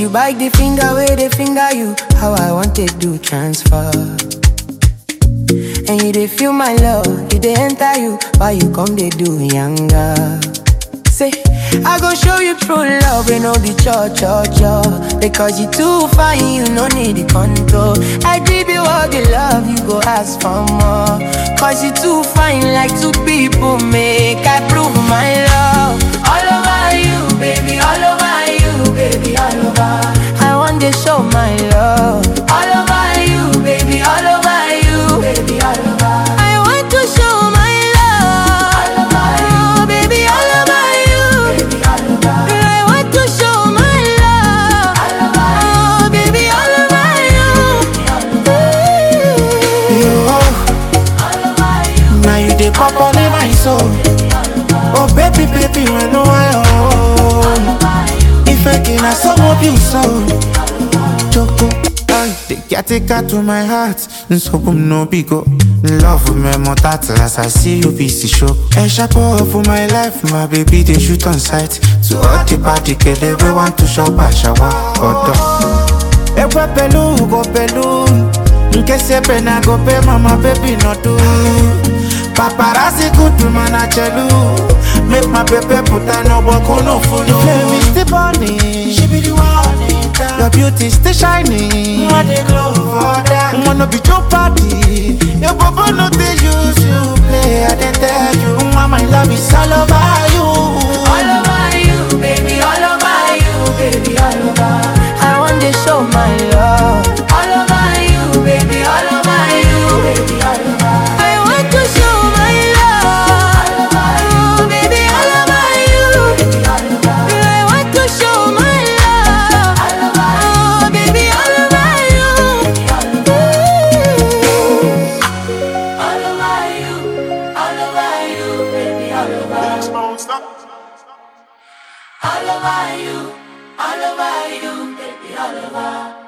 you bite the finger where they finger you. How I want to do transfer. And you they feel my love, you they enter you. Why you come they do younger? Say, I go show you true love, we no be cho cho cho. Because you too fine, you no need the control. I give you all the love, you go ask for more. Cause you too fine, like two people make. I prove my love. All over you, baby, all over you, baby, all over. I want to show my love. All over you, baby, all over you, baby, all over. I want to show my love. All over you, baby, all over you. Baby, all over. I want to show my love. All over you, baby, all over you. You, All over you. now you dey pop on in my soul. Oh baby, baby, when no I own. If I can, I saw more you so. Choco, ay, the caretaker to my heart. So boom no bigo. Love with me more that as I see you busy show. A sharp for my life, my baby they shoot on sight. To all the party, get everyone to shop and shower. Odo. Ekwe pelu, go pelu. Nke sepe na go pe mama baby no do. Paparazzi good to man a chelu. Make my baby put a no boko no full. The flame is still burning. She be the one in town. Your beauty still shining. What they glow for that? Wanna be your party. Your baba no they use you play. I dey tell you, mama, my love is all over you. All over you, baby, all over you, baby, all over. I want to show my love. All over you, baby, all over you, baby, all over. I want to show my love. All over you, baby, all over you, baby, all over. I want to show my love. All over you, baby, all over you, all over. All over you, all over you, baby, all over. All over you, all over you, baby, all over.